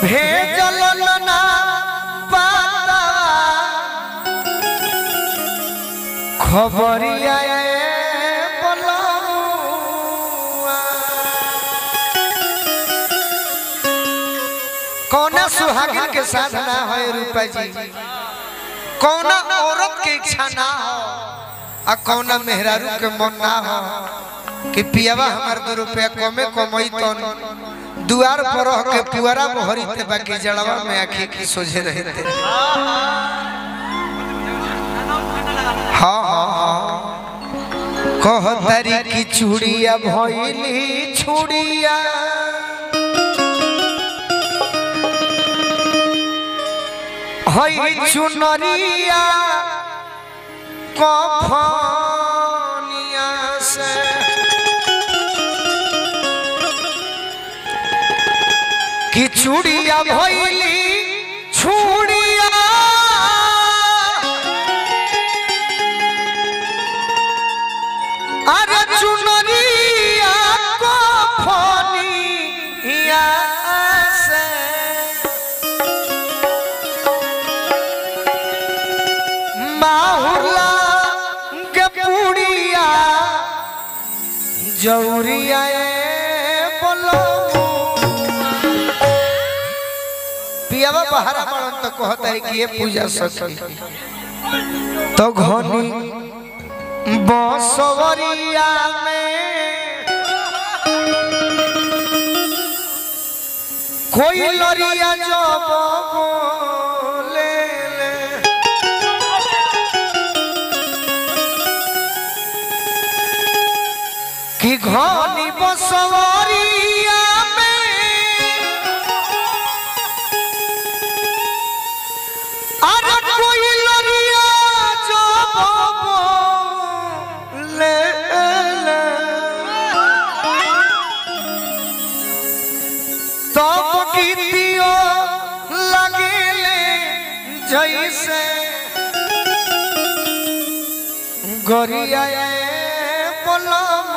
भेजल ना पाता खबरिया बलमुआ कौना सुहागिन के साथ ना है रूपा जी कौना औरत के इच्छा ना हो आ कौना मेहरारू के मन ना हो कि पियावा हमार दो रुपया कमे कमई तो दुआर पर रह के पुअरा मोहरी ते बाकी जड़वा में आखी की सोझे रहते हाँ हाँ हाँ कहतारी की चूड़िया भइली छुड़िया हई चुनरिया कफनिया से कि चूड़िया भइली छुड़िया अरे चुनरिया कफनिया से माहुला के पुड़िया जौरिया बोलो पियावा बाहर पड़न तो कहता है कि ये पूजा सकी तो घनी बसवरिया में कोई लरिया जब बोले ले कि घनी बसवरिया में अरे कोई लरिया जब बोले ले तब गीतियो लगेले जैसे गरिया बोलमू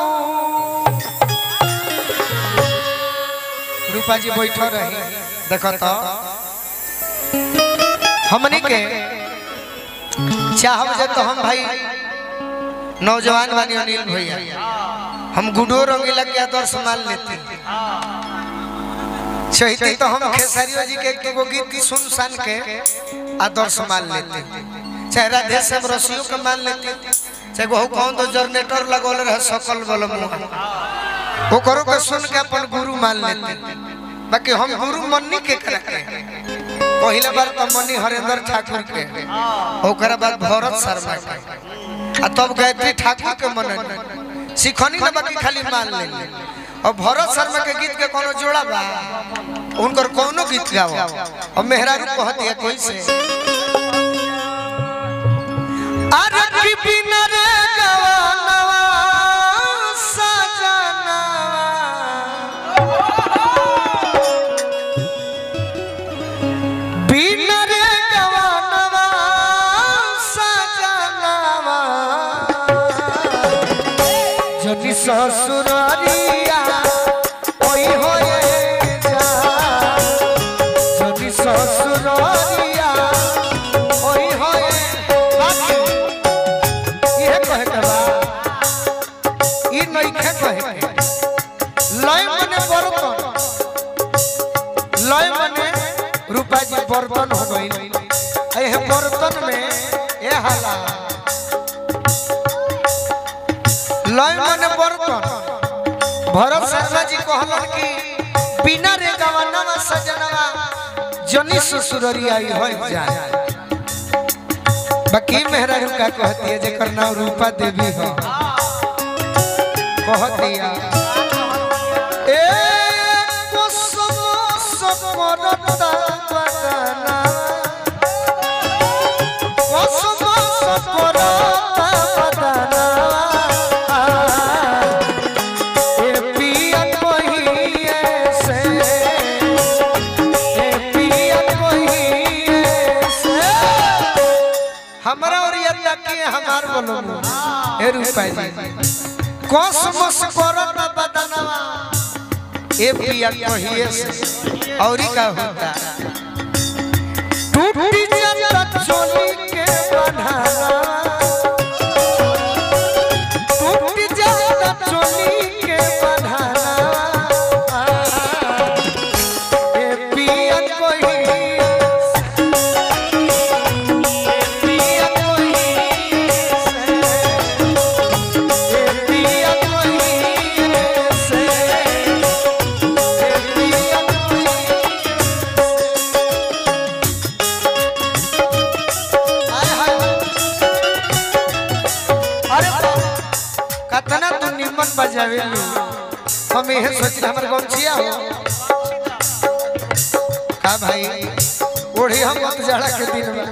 रूपा जी बैठ रही देखो तो हमनी के चाहब जे तो हम भाई नौजवान बानी अनिल भैया हम गुडो रंगीला के आदर्श मान लेते चाहते तो हम खेसारियो जी के एक गो गीत की सुन सान के आदर्श मान लेते चाहे राधे श्याम रसियो के मान लेते चाहे बहु कौन तो जनरेटर लगौल रहे सकल बल मुँह वो करो के सुन के अपन गुरु मान लेते बाकी हम गुरु मन्नी के करा के पहला बार तो मनी हरेंद्र ठाकुर के ओकरा बाद भरत शर्मा के आ तब गायत्री ठाकुर के मन सिखनी ना बाकी खाली मान ले और भरत शर्मा के गीत के कोनो जोड़ा बा उनकर कोनो गीत गाओ और मेहरारू कहत है कोई से अरे की बिना रे गवानवा सजनवा बिना रे गवानवा सजनवा जनी ससुरारिया ओई होए जा जनी ससुरारिया ओई होए बाकी इहे कहे के बा ई नइखे कहे के लय मने बर्तन लय मने रूपा जी बर्तन हो गई एह बर्तन में ए हाला लय मने बर्तन भरत शर्मा जी कहलन कि बिना रे गवनवा सजनवा जनी ससुररी आई हो जाए बाकी मेहरा का कहती है जेकर नाम रूपा देवी हो कहतिया ए कुसुम सकरता बदना कुसुम सकरता बदना ए पिया कहिए से ए पिया कहिए से हमरा और ये तकिए हमार बोलो ए रूपा जी कॉस्मोस करत बदनवा ए पिया कहिए से और का होता टूटी जाता चोली के बन्हावा टूटी जाता चोली के बन्हावा ए पिया कहिए पिया कहिए से ए पिया कहिए से ए पिया हाय हाय अरे बाप, कतना तू निमन बजावे लू हम यह सोच हमर गमछिया हो का भाई ओढ़ी हम मत जाड़ा के दिन में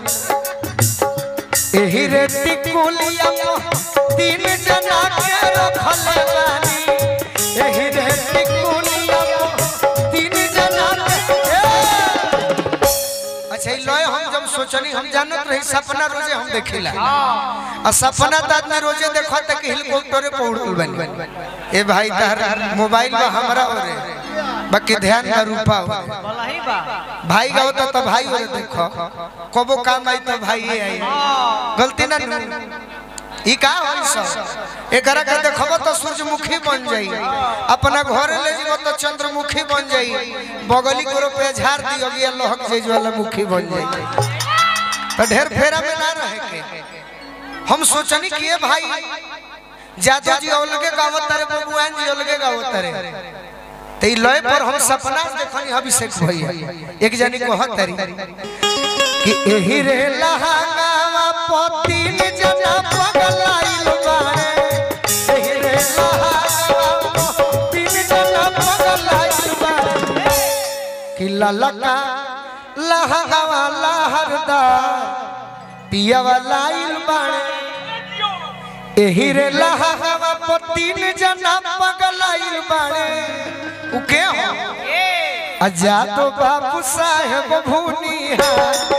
एही रे टिकुलिया तीन जना के रखले बानी एही रे टिकुलिया तीन जना के ए! अच्छा ई लय हम जब सोचनी हम जानत रही सपना रोजे हम देखिला आ सपना त आदमी रोजे देखो त कि हेलीकॉप्टरे पे उड़ल बनी ए भाई तहर मोबाइल में हमरा ओरे बाकी ध्यान का रूपा हो भाई का होता तो भाई ओरे देखो कबो काम आई तो भाई आई गलती ना नु। ई का होई सब एकरा के देखबो तो सूरजमुखी बन जाई अपना घर ले जीवो तो चंद्रमुखी बन जाई बगली को पे झाड़ दियो ये लहक जेज वाला मुखी बन जाई तो ढेर फेरा में ना रहे के हम सोचनी कि ये भाई जादू जी अलगे गावत तारे बबुआन जी अलगे गावत तारे ते ई लय पर हम सपना देखनी अभिषेक भैया एक जनी को हतरी कि एही रे लहांगावा पतिन जना पगलाइल बाड़े एही रे लहांगावा पतिन जना पगलाइल बाड़े कि ललका लहांगावा लहरदार पियावा लाइल बाड़े एही रे लहांगावा पतिन जना पगलाइल बाड़े उ के हो अजा तो बाबू साहेब भूनिया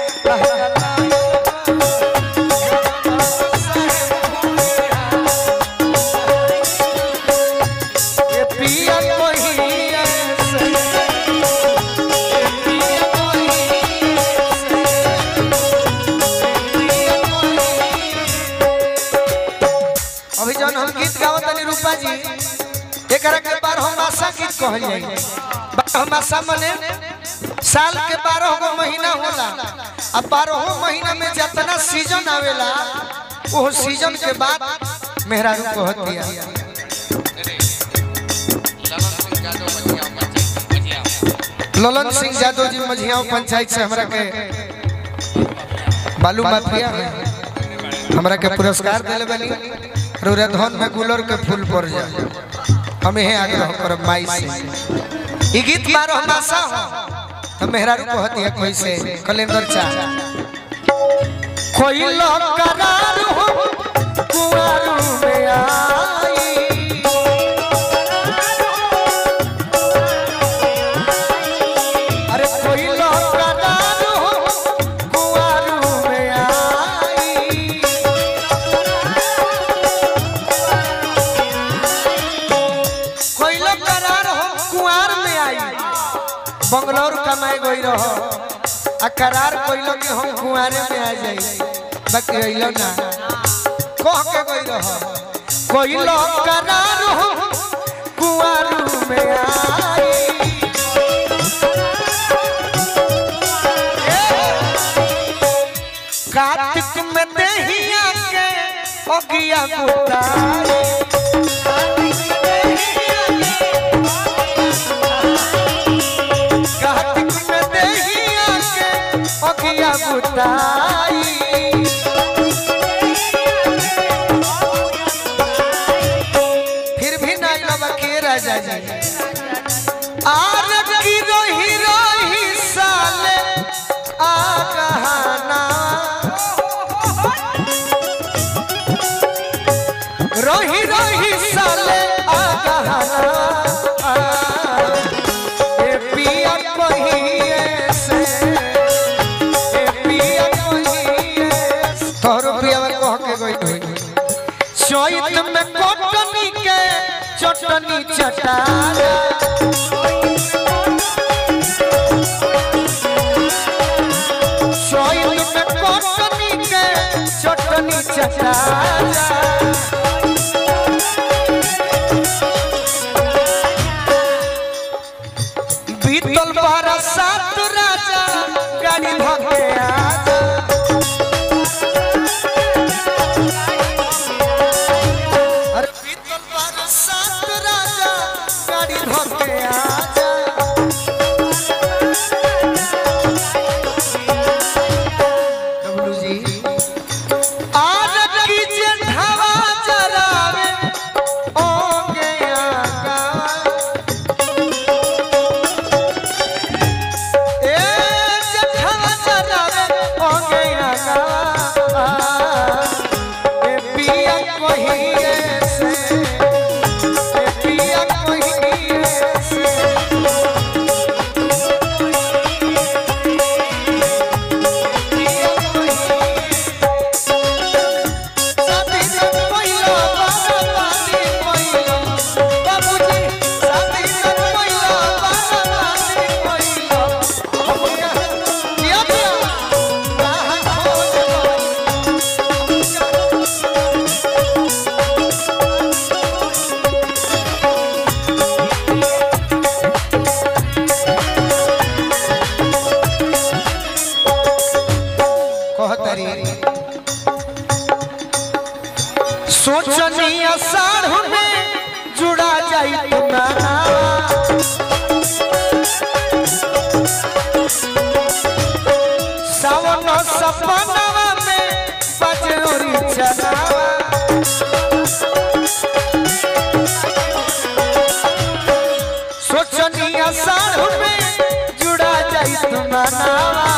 ये पिया कोहिया से ये पिया कोहिया से पिया कोहिया अभी जौन हम गीत गावत तनी रूपा जी एकरा के बार हम आशा गीत कहल जाई हम आशा मने साल के बारह गो महीना होला अब बारह महीना में जितना सीजन आवेला वो सीजन के बाद मेहरारू कहतिया ललन सिंह यादव जी मझियाओं पंचायत से हमरा के बालू माफिया है हमरा के पुरस्कार दिले बनी रोरे धन में गुलर के फूल पड़ जाए हम यही आग्रह करब माई से ई गीत बारह मासा हो तो मेहरारू कहती है कैसे कैलेंडर चा कोई लोग करार हो कुआरू में आई अरे कोई लोग करार हो कुआरू में आई कोई लोग करार हो कुआर में आई बंगलोर कमाए गई रहो आ करार कोइलो कि हम कुआरे में आ जाई बाकी अइलो ना कह के गई रहो कोइलो करार हो कुआरू में आई कार्तिक में देहिया के ओगिया बुताई कार्तिक में देहिया के ओगिया बुताई फिर भी नाई बाबा के राजा जी आर की रोही रोही साले आ कहाना रोही रोही साले आ कहाना आ, ए पिया कहिए से ए पिया कहिए से। तोहरो पिया कह के गई होई चैत में कोटनी के चटनी चटारा बीतल बरसात राजा गाड़ी धके आजा अरे बीतल बरसात राजा गाड़ी धके आजा डब्लू जी आज कीजिए ढावा जरावे ओ गया गा ए जठवा जरावे ओ गया गा ए पिया कहिए से ए पिया कहिए से पिया शादी से पहिला बाबा बाती पहिला बाबूजी शादी से पहिला बाबा बाती पहिला हमया दिया दिया कहां खोज कहतरी सोचनी अषाढ़ में जुड़ा जाई तुम्हारा सावन सपनवा में बजरोरी चलावा सोचनी अषाढ़ में जुड़ा जाई तुम्हारा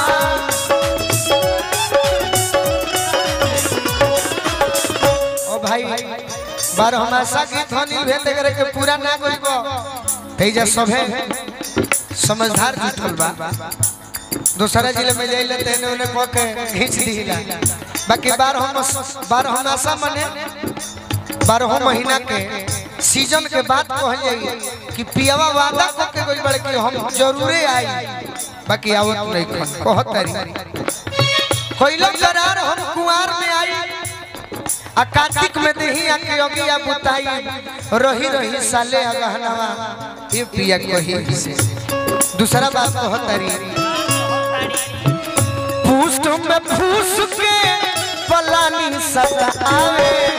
ओ भाई बारह मासा गीत हनी भेल करे के पूरा ना गइबो तेजा सभे समझदार जुटल बा दूसरा जिले में जाइले तेने उन्हें कह के खींच दीला बाकी बारह मस बारह मासा मने बारह महीना के सीजन के बाद कहल जाई कि पियावा वादा को के गइल बड़े कि हम जरूरे आई बाकी आवत नहीं खन कहत तारी कोइलो करार हम कुआर में आई आ कार्तिक में देही आ के अगिया बुताई रही रही साले अगहनवा ये पिया कही से दूसरा बात कहत तारी पुष्ट में फूस के पलानी सदा आवे